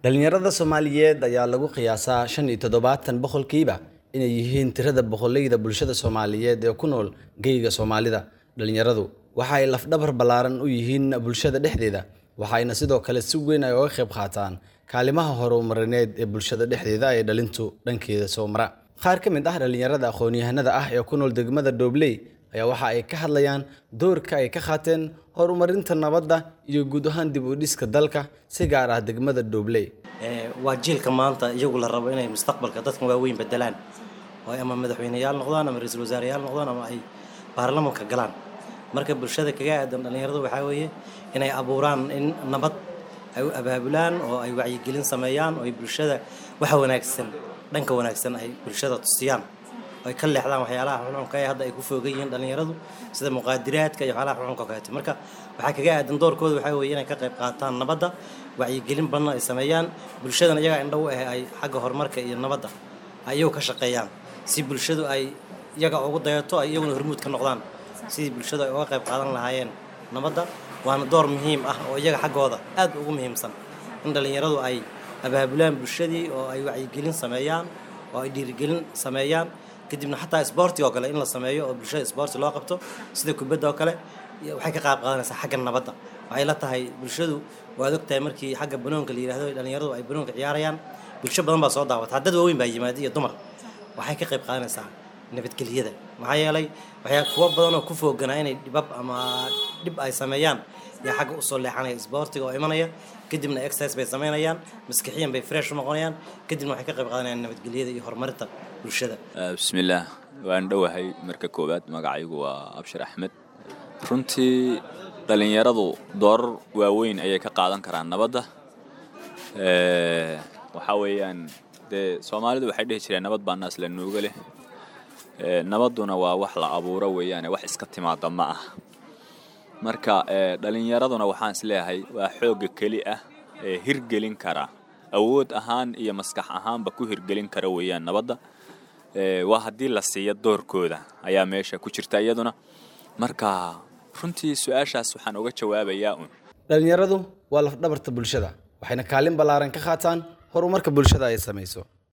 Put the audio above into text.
Dhalinyarada Soomaaliyeed ayaa lagu qiyaasaa shan iyo toddobaatan boqolkiiba inay yihiin tirada boqolleyda bulshada Soomaaliyeed ee ku nool geyga Soomaalida. Dhalinyaradu waxa ay laf-dhabar ballaaran u yihiin bulshada dhexdeeda, waxayna sidoo kale si weyn ay uga qayb qaataan kaalimaha horumarineed ee bulshada dhexdeeda ee dhalintu dhankeeda soo mara. Qaar ka mid ah dhalinyarada aqoon-yahanada ah ee ku nool degmada Doobley ayaa waxa ay ka hadlayaan doorka ay ka qaateen horumarinta nabadda iyo guud ahaan dib u dhiska dalka, si gaar ah degmada Doobley. waa jiilka maanta iyagu la rabo inay mustaqbalka dadkan waaweyn bedelaan oo ay ama madaxweyneyaal noqdaan ama ra-iisul wasaareyaal noqdaan ama ay baarlamanka galaan marka bulshada kaga aadan dhalinyaradu waxaa weeye inay abuuraan in nabad ay u abaabulaan oo ay wacyigelin sameeyaan oo ay bulshada waxa wanaagsan dhanka wanaagsan ay bulshada tusiyaan oo ay ka leexdaan waxyaalaha xunxunka ee hadda ay ku foogan yihiin dhalinyaradu sida muqaadiraadka iyo waxyaalaha xunxunka oo kaleeto marka waxaa kaga aadan doorkooda waxaa weeye inay ka qayb qaataan nabadda wacyigelin badan ay sameeyaan bulshadana iyagaa indho u ah ay xagga horumarka iyo nabadda ay iyagu ka shaqeeyaan si bulshadu ay iyaga ugu dayato ay iyaguna hormuud ka noqdaan sidii bulshadu ay uga qayb qaadan lahaayeen nabadda waana door muhiim ah oo iyaga xaggooda aad ugu muhiimsan in dhalinyaradu ay abaabulaan bulshadii oo ay wacyigelin sameeyaan oo ay dhiirigelin sameeyaan kadibna xataa isboorti oo kale in la sameeyo oo bulshada isboorti loo qabto sida kubadda oo kale waxay ka qayb qaadanaysaa xagga nabadda waxay la tahay bulshadu waad ogtahay markii xagga banoonka la yidhahdo dhalinyaradu ay banoonka ciyaarayaan bulsho badan baa soo daawata dad waaweyn baa yimaada iyo dumar waxay ka qayb qaadanaysaa nabadgelyada maxaa yeelay waxyaa kuwo badan oo ku fooganaa inay dhibab ama dhib ay sameeyaan yaa xagga usoo leexanaya isboortiga oo imanaya kadibna exercise bay sameynayaan maskixiyan bay fresh u noqonayaan kadibna waxay ka qayb qaadanayaan nabadgelyada iyo horumarinta bulshada bismillaah waan dhowahay marka koowaad magacaygu waa abshir axmed runtii dhalinyaradu doorar waaweyn ayay ka qaadan karaan nabadda waxaa weeyaan dee soomaalidu waxay dhihi jireen nabad baa naas la nuuga leh nabadduna waa wax la abuuro weeyaane wax iska timaada ma ah marka dhalinyaraduna waxaan isleeyahay waa xoogga keli ah ee hirgelin kara awood ahaan iyo maskax ahaanba ku hirgelin kara weeyaan nabadda waa haddii la siiyo doorkooda ayaa meesha ku jirta iyaduna marka runtii su-aashaas waxaan uga jawaabayaa un Dhalinyaradu waa laf-dhabarta bulshada, waxayna kaalin ballaaran ka qaataan horumarka bulshada ay samayso.